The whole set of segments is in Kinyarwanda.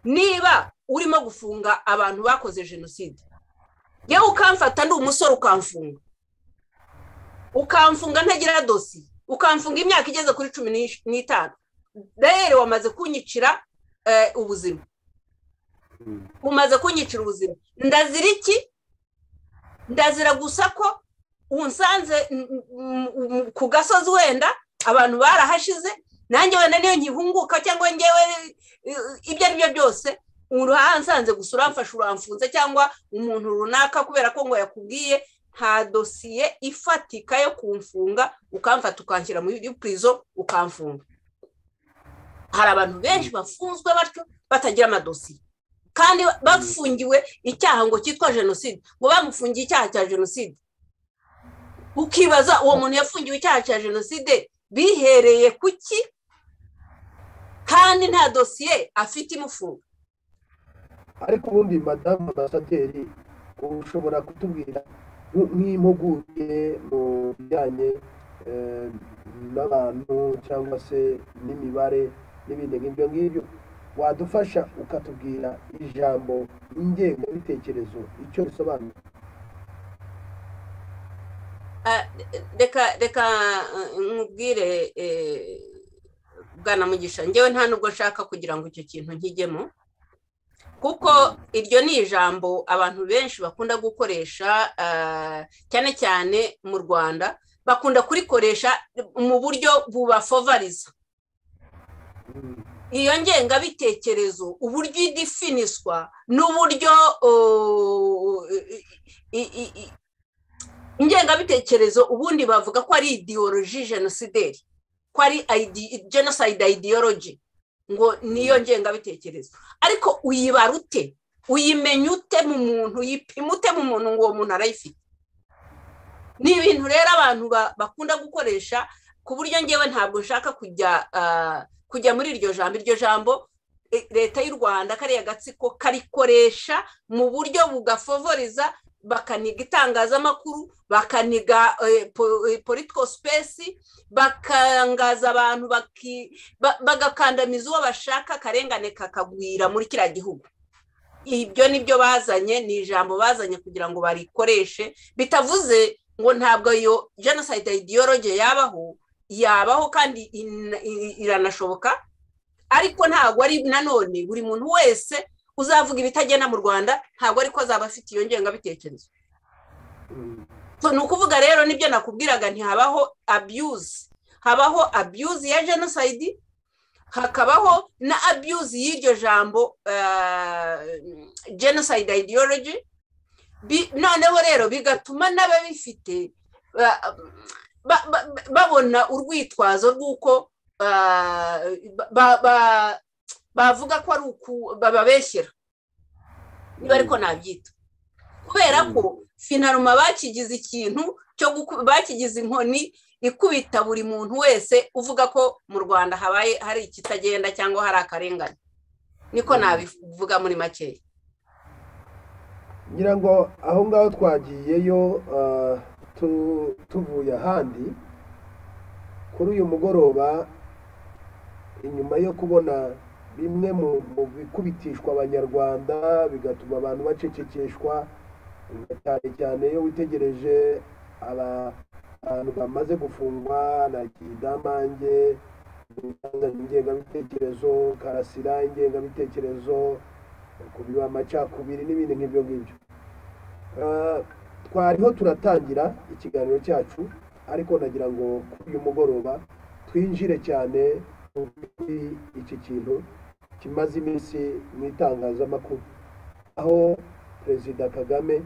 niba urimo gufunga abantu bakoze jenoside yewe ukamfata ndi umusore ukamfunga ukamfunga ntagira dosiye ukamfunga imyaka igeze kuri cumi n'itanu rero wamaze kunyicira ubuzima umaze kunyicira ubuzima ndazira iki ndazira gusa ko unsanze ku gasozi wenda abantu barahashize nanjye wenda niyo nkihunguka cyangwa ngewe ibyo ari byo byose uruhansanze gusa uramfashe uramfunze cyangwa umuntu runaka kubera ko ngo yakubwiye nta dosiye ifatika yo kumfunga ukamfata ukanshyira muri purizo ukamfunga hari abantu benshi bafunzwe batyo batagira amadosiye kandi bafungiwe icyaha ngo cyitwa jenoside ngo bamufungiye icyaha cya jenoside ukibaza uwo muntu yafungiwe icyaha cya jenoside bihereye ku ki kandi nta dosiye afite imufunga ariko ubundi madamu ambasaderi ushobora kutubwira nk'impuguke mu bijyanye n'abantu cyangwa se n'imibare n'ibindi nk'ibyo ngibyo wadufasha ukatubwira ijambo ingengabitekerezo icyo risobanura reka reka nkubwire bwanamugisha ngewe nta nubwo nshaka kugira ngo icyo kintu nkijyemo kuko iryo ni ijambo abantu benshi bakunda gukoresha cyane cyane mu rwanda bakunda kurikoresha mu buryo bubafovariza iyo ngengabitekerezo uburyo idifiniswa n'uburyo ingengabitekerezo ubundi bavuga ko ari idiyoroji jenosideri ko ari jenoside idiyoroji ngo niyo ngengabitekerezo ariko uyibara ute uyimenya ute mu muntu uyipima ute mu muntu ngo uwo muntu arayifite ni ibintu rero abantu bakunda gukoresha ku buryo ngewe ntabwo nshaka kujya kujya muri iryo jambo iryo jambo leta y'u rwanda kariya gatsiko karikoresha mu buryo bugafovoriza bakaniga itangazamakuru bakaniga political space bakangaza abantu bagakandamiza uwo bashaka akarengane kakagwira muri kiriya gihugu ibyo nibyo bazanye ni ijambo bazanye kugira ngo barikoreshe bitavuze ngo ntabwo iyo jenoside idiyoroge yabaho yabaho kandi iranashoboka ariko ntabwo ari nanone buri muntu wese uzavuga ibitagenda mu rwanda ntabwo ariko azaba afite iyo ngengabitekerezo ni ukuvuga rero nibyo nakubwiraga ntihabaho abuse habaho abuse ya jenoside hakabaho na abuse y'iryo jambo jenoside ideology noneho rero bigatuma n'ababifite babona urwitwazo rw'uko bavuga ko ari uku bababeshyira niba ariko nabyita kubera ko finaruma bakigize ikintu cyo bakigize inkoni ikubita buri muntu wese uvuga ko mu rwanda habaye hari ikitagenda cyangwa hari akarengane niko nabivuga muri makeya ngira ngo aho ngaho twagiyeyo tuvuye ahandi kuri uyu mugoroba inyuma yo kubona bimwe mu bikubitishwa abanyarwanda bigatuma abantu bacecekeshwa cyane cyane iyo witegereje abantu bamaze gufungwa na kidamange ingengabitekerezo karasira ingengabitekerezo kubiba amacakubiri n'ibindi nk'ibyo ngibyo twariho turatangira ikiganiro cyacu ariko nagira ngo kuri uyu mugoroba twinjire cyane iki kintu kimaze iminsi mu itangazamakuru aho perezida kagame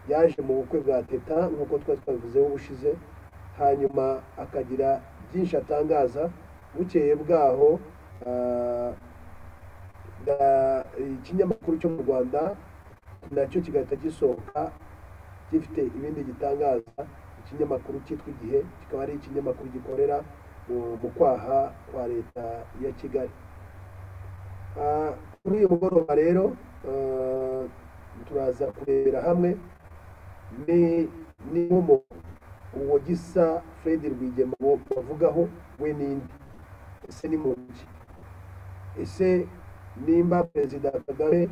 yaje mu bukwe bwa teta nk'uko twari twabivuzeho ubushize hanyuma akagira byinshi atangaza bukeye bwaho ikinyamakuru cyo mu rwanda nacyo kigahita gisohoka gifite ibindi gitangaza ikinyamakuru cyitwa igihe kikaba ari ikinyamakuru gikorera mu kwaha kwa leta ya kigali kuri uyu mugoroba rero turaza kurebera hamwe ni uwo gisa fred rwigema bavugaho we n'indi ese ni mu ntoki ese nimba perezida kagame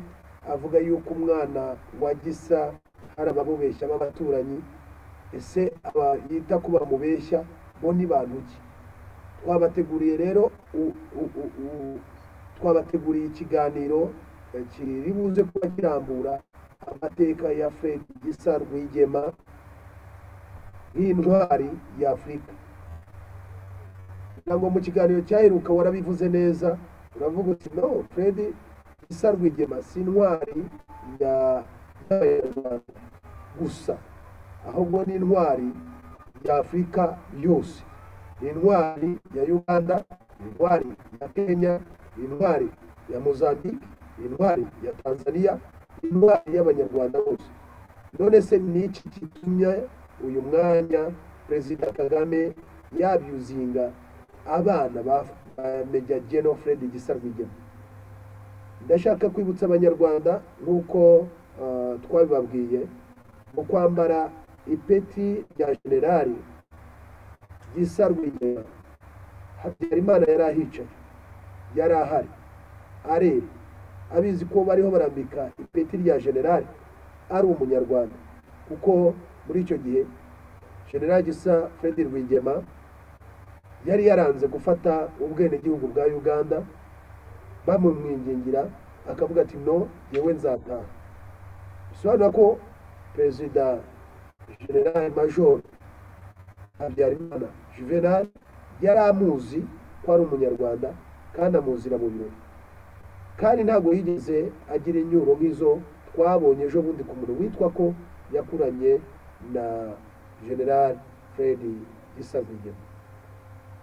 avuga yuko umwana wa gisa hari abamubeshya b'abaturanyi ese aba yita ko bamubeshya bo ni bantu ki twabateguriye rero u- u- u- u- twabateguriye ikiganiro eh, kiri buze kuba kirambura amateka ya fred gisa rwigema nk'intwari y'afurika ntabwo mu kiganiro cyaheruka warabivuze neza uravuga uti no fred gisa rwigema si intwari ya- y'abanyarwanda gusa ahubwo ni intwari y'afurika yose ni intwari ya uganda ni intwari ya kenya ni intwari ya mozambique ni intwari ya tanzania ni intwari y'abanyarwanda bose none se ni iki gitumye uyu mwanya perezida kagame yabyuzinga abana ba ba meja geno fred gisa rwigema ndashaka kwibutsa abanyarwanda nk'uko eh, twabibabwiye mu kwambara ipeti rya generali gisa rwigema habyarimana yari ahicaye yari ahari areba abizi ko bariho barambika ipeti rya generali ari umunyarwanda kuko muri icyo gihe generali gisa fred rwigema yari yaranze gufata ubwenegihugu bwa uganda bamumwingingira akavuga ati no yewe nzataha bisobanura ko perezida generali majoro habyarimana juvenal yari amuzi ko ari umunyarwanda kandi amuzira mu birori kandi ntabwo yigeze agira inyuro nk'izo twabonye ejo bundi ku muntu witwa ko yakuranye na general fred isabigema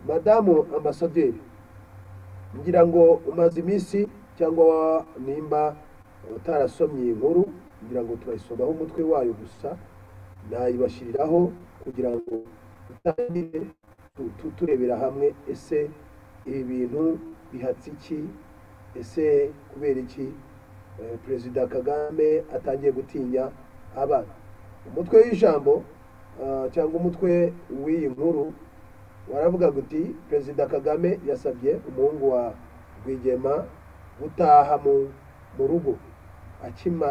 madamu ambasaderi ngira ngo umaze iminsi cyangwa nimba utarasomye iyi nkuru ngira ngo turayisomaho umutwe wayo gusa nayibashyiriraho kugira ngo dutangire tu- tu- turebera hamwe ese ibi bintu bihatse iki ese kubera iki eh, perezida kagame atangiye gutinya abana umutwe w'ijambo ah, cyangwa umutwe w'iyi nkuru waravuga uti perezida kagame yasabye umuhungu wa rwigema gutaha mu- mu rugo akima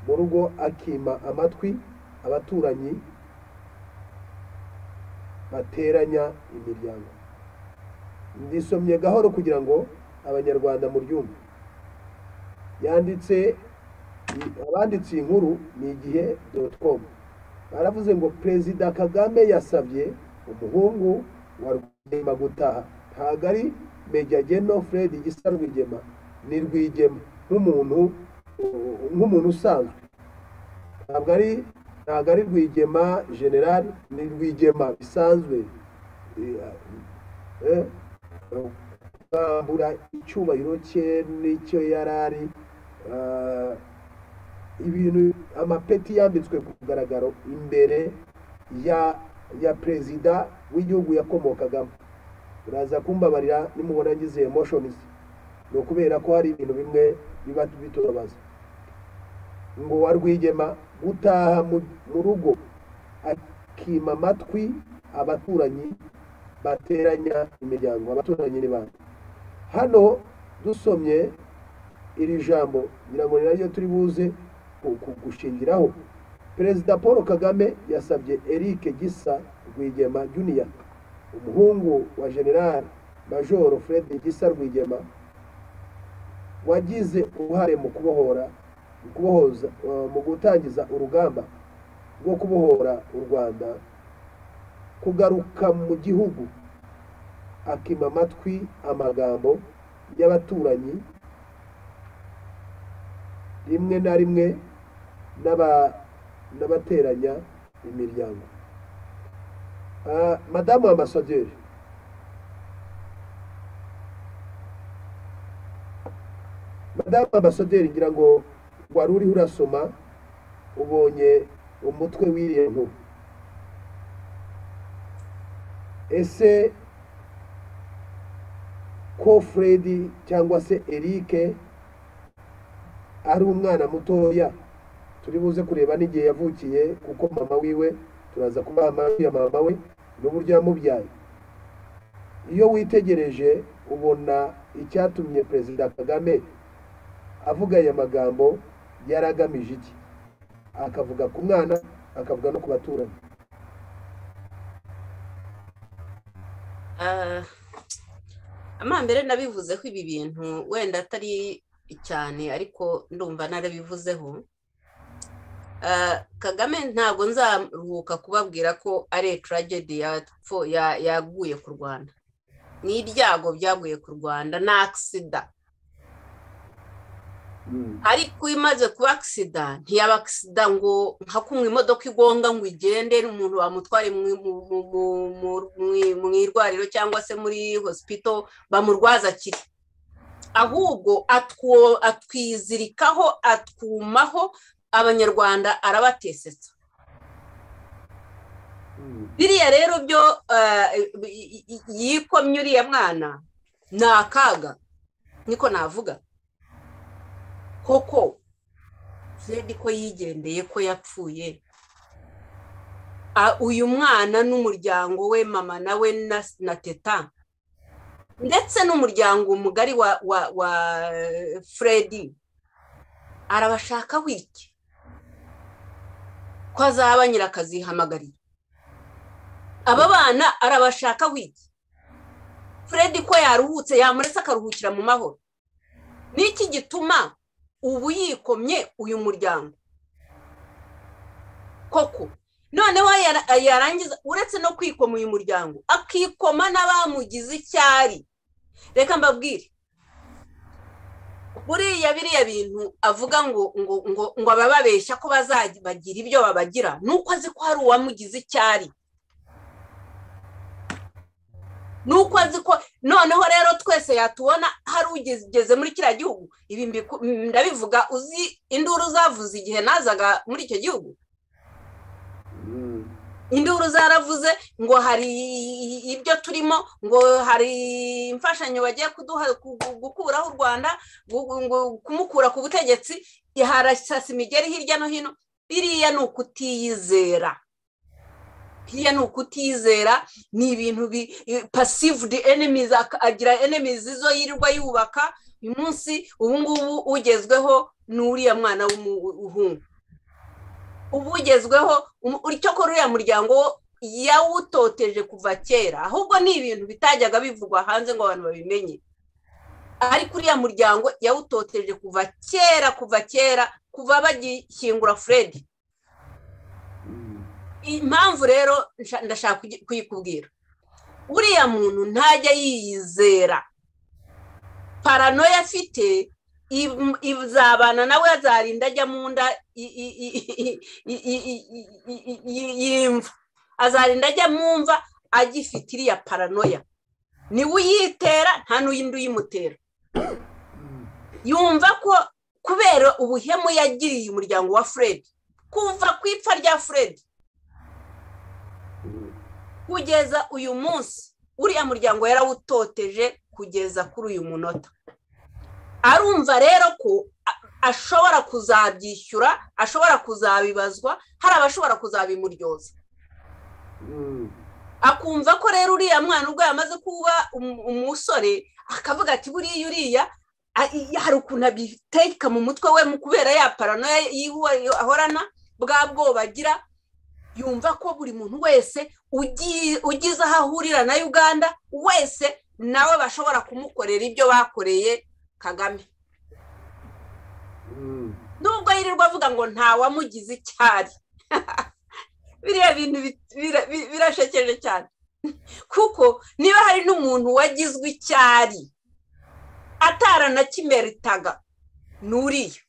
mu rugo akima amatwi abaturanyi bateranya imiryango ndisomye gahoro kugira ngo abanyarwanda muryumve yanditse abanditse iyi nkuru ni igihe doti komu baravuze ngo perezida kagame yasabye umuhungu wa rwigema gutaha ntabwo ari meja geno fred gisa rwigema ni rwigema nk'umuntu nk'umuntu usanzwe ntabwo ari ntabwo ari rwigema generali ni rwigema bisanzwe eh, eh, kwambura icyubahiro cye n'icyo yari ari ah, ibintu amapeti yambitswe ku mugaragaro imbere ya ya perezida w'igihugu yakomokagamo uraza kumbabarira nimubona ngize emotions ni ukubera ko hari ibintu bimwe biba bitubabaza ngo wa rwigema gutaha mu- mu rugo akima amatwi abaturanyi bateranya imiryango abaturanyi ni bande hano dusomye iri jambo ngira ngo ni naryo turi buze ku- ku- gushingiraho perezida paul kagame yasabye eric gisa rwigema junior umuhungu wa general majoro fred gisa rwigema wagize uruhare mu kubohora mu kubohoza eh, mu gutangiza urugamba rwo kubohora u rwanda kugaruka mu gihugu akima amatwi amagambo y'abaturanyi rimwe na rimwe n'aba- n'abateranya imiryango Ah, madamu ambasaderi madamu ambasaderi ngira ngo wari uriho urasoma ubonye umutwe w'iriya nkuru ese ko fred cyangwa se eric ari umwana mutoya turi buze kureba n'igihe yavukiye kuko mama wiwe turaza kubaha amajwi ya mama we n'uburyo yamubyaye iyo witegereje ubona icyatumye perezida kagame avuga aya magambo yari agamije iki akavuga ku mwana akavuga no ku baturanyi amambere nabivuzeho ibi bintu wenda atari cyane ariko ndumva narabivuzeho kagame ntabwo nzaruhuka kubabwira ko ari etaragedi yaguye ku rwanda ni ibyago byaguye ku rwanda ni akisida ariko imaze kuba akisida ntiyaba akisida ngo nka kumwe imodoka igonga ngo igende umuntu bamutware mu irwariro cyangwa se muri hosipito bamurwaza akiri ahubwo atwizirikaho atwumaho abanyarwanda arabatesetsa biriya rero byo yikomye uriya mwana ni akaga niko navuga koko zedi ko yigendeye ko yapfuye uyu mwana n'umuryango we mama nawe na teta ndetse n'umuryango mugari wa furedi arabashaka wiki ko azaba nyirakazihamagariye aba bana arabashaka wiki furedi ko yaruhutse yamuretse akaruhukira mu mahoro niki gituma ubu yikomye uyu muryango koko noneho yarangiza uretse no kwikoma uyu muryango akikoma n'abamugize icyari reka mbabwire buriya biriya bintu avuga ngo ngo ngo ngo abababeshya ko bazabagira ibyo babagira ni uko azi ko hari uwamugize icyari ni uko azi ko noneho rero twese yatubona hari ugeze muri kiriya gihugu ibi ndabivuga uzi induru zavuze igihe nazaga muri icyo gihugu induru zaravuze ngo hari ibyo turimo ngo hari imfashanyo bagiye kuduha gukuraho u rwanda kumukura ku butegetsi harasasa imigeri hirya no hino biriya ni ukutiyizera biriya ni ukutiyizera ni ibintu pasivudi enemizi agira enemizi zo yirirwa yubaka uyu munsi ubu ngubu ugezweho ni uriya mwana w'umuhungu ubugezweho icyo ko uriya muryango yawutoteje kuva kera ahubwo ni ibintu bitajyaga bivugwa hanze ngo abantu babimenye ariko uriya muryango yawutoteje kuva kera kuva kera kuva bagishyingura furedi impamvu rero ndashaka kuyikubwira uriya muntu ntajya yiyizera paranoya afite izabana nawe azarinda ajya mu nda y'imva azarinda ajya mu mva agifite iriya paranoya niwe uyitera nta n'uyindi uyimutera yumva ko kubera ubuhemu yagiriye umuryango wa furedi kuva ku ipfa rya furedi kugeza uyu munsi uriya muryango yarawutoteje kugeza kuri uyu munota arumva rero ko ashobora kuzabyishyura ashobora kuzabibazwa hari abashobora kuzabimuryoza akumva ko rero uriya mwana ubwo yamaze kuba umusore akavuga ati buriya uriya hari ukuntu abiteka mu mutwe we mu kubera ya paranoya ahorana bwa bwoba agira yumva ko buri muntu wese ugize aho ahurira na uganda wese nawe bashobora kumukorera ibyo bakoreye kagame nubwo yirirwa avuga ngo ntawamugize icyari biriya bintu birashekeje cyane kuko niba hari n'umuntu wagizwe icyari ataranakimeritaga n'uriya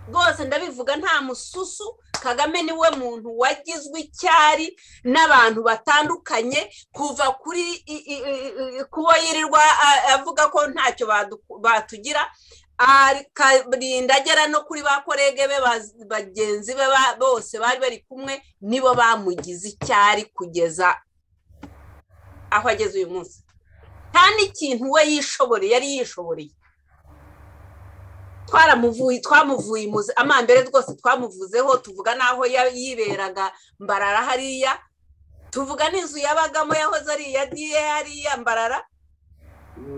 rwose ndabivuga nta mususu kagame niwe muntu wagizwe icyari n'abantu batandukanye kuva kuri kuba yirirwa avuga ko ntacyo batugira akarinda agera no kuri ba korege be bagenzi be bose bari bari kumwe nibo bamugize icyari kugeza aho ageze uyu munsi nta n'ikintu we yishoboreye yari yishoboreye twaramuvuye twamuvuye imuzi amambere rwose twamuvuzeho tuvuga n'aho yiberaga mbarara hariya tuvuga n'inzu yabagamo yahoze ari iya diye hariya mbarara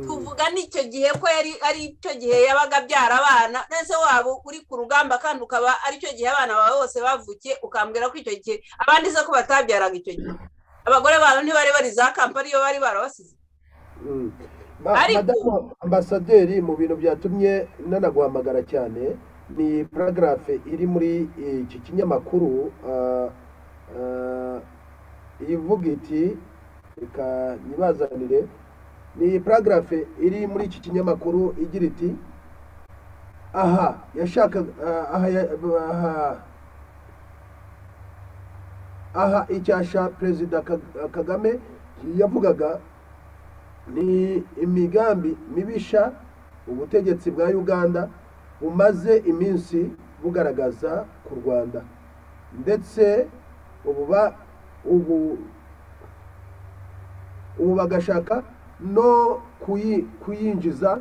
tuvuga n'icyo gihe ko yari ari cyo gihe yabaga abyara abana ndetse waba uri ku rugamba kandi ukaba ari cyo gihe abana bawe bose bavukiye ukambwira ko icyo gihe abandi se ko batabyaraga icyo gihe abagore babo ntibari bari za kampani iyo bari barabasize madamu ambasaderi mu bintu byatumye nanaguhamagara cyane ni paragarafe iri muri iki kinyamakuru ivuga iti reka ntibazanire ni paragarafe iri muri iki kinyamakuru igira iti aha yashakaga aha icyasha perezida kagame yavugaga ni imigambi mibisha ubutegetsi bwa uganda bumaze iminsi bugaragaza ku rwanda ndetse ubu bagashaka no kuyinjiza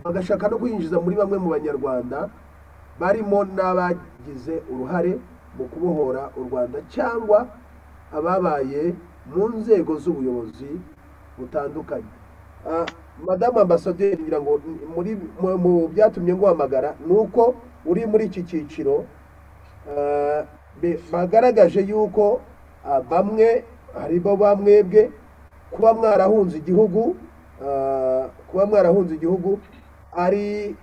bagashaka no kuyinjiza muri bamwe mu banyarwanda barimo n'abagize uruhare mu kubohora u rwanda cyangwa ababaye mu nzego z'ubuyobozi butandukanye madamu ambasaderi ngira ngo mu byatumye guhamagara ni uko uri muri iki cyiciro bagaragaje yuko bamwe harimo bamwebwe kuba mwarahunze igihugu kuba mwarahunze igihugu ari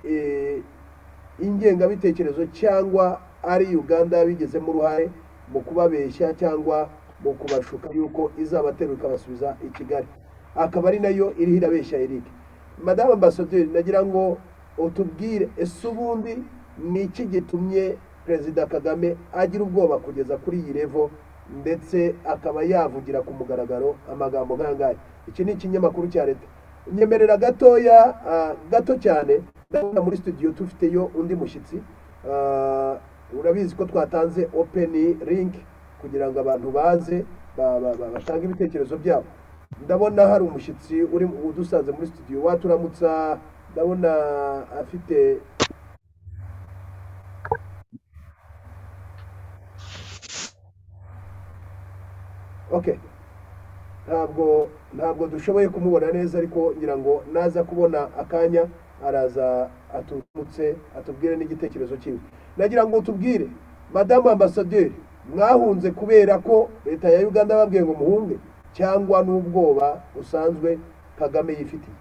ingengabitekerezo cyangwa ari uganda yabigizemo uruhare mu kubabeshya cyangwa mu kubashuka yuko izabaterura ikabasubiza i kigali akaba ari nayo iriho irabeshya erike madamu ambasaderi nagira ngo utubwire ese ubundi ni iki gitumye perezida kagame agira ubwoba kugeza kuri iyi revo ndetse akaba yavugira ku mugaragaro amagambo nk'ayangaya iki ni ikinyamakuru cya leta nyemerera gatoya gato cyane ndabona muri studio tufiteyo undi mushyitsi urabizi ko twatanze openi linki kugira ngo abantu baze batange ibitekerezo byabo ndabona hari umushyitsi uri udusanze muri studio waturamutsa ndabona afite ok ntabwo ntabwo dushoboye kumubona neza ariko ngira ngo naza kubona akanya araza aturutse atubwire n'igitekerezo cyiwe nagira ngo tubwire madamu ambasaderi mwahunze kubera ko leta ya uganda babwiye ngo muhunge cyangwa n'ubwoba busanzwe kagame yifitiye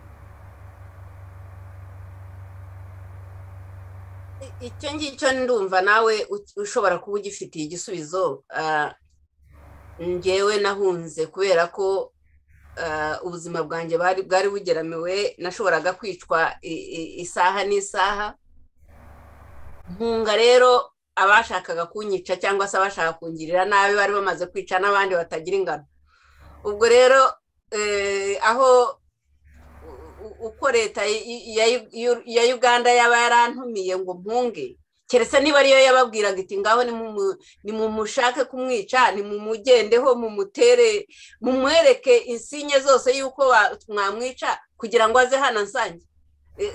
icyo ngicyo ndumva nawe ushobora kuba ugifitiye igisubizo ngewe nahunze kubera ko ubuzima bwanjye bwari bugeramiwe nashoboraga kwicwa isaha n'isaha nkunga rero abashakaga kunyica cyangwa se abashaka kungirira nabi bari bamaze kwica n'abandi batagira ingano ubwo rero aho uko leta ya uganda yaba yarantumiye ngo mpunge keretse niba ariyo yababwiraga iti ngaho ni mu mushake kumwica ni mu mugendeho mu mutere mu mwereke insinye zose y'uko mwamwica kugira ngo aze hano nsange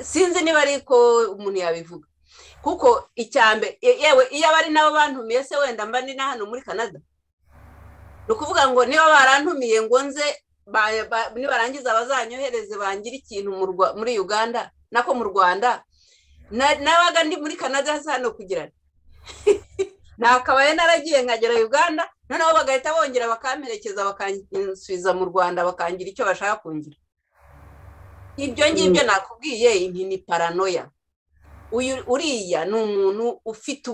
sinzi niba ariko umuntu yabivuga kuko icyambe yewe iyo aba ari nabo bantumiye se wenda mba ni na hano muri canada ni ukuvuga ngo niba barantumiye ngo nze nibarangiza bazanyohereze bangire ikintu muri uganda nako mu rwanda nabaga ndi muri canada hasi hano kugira nakabaye naragiye nkagera uganda noneho bagahita bongera bakamperekeza bakansubiza mu rwanda bakangira icyo bashaka kungira ibyo ngibyo nakubwiye ni paranoya uriya ni umuntu ufite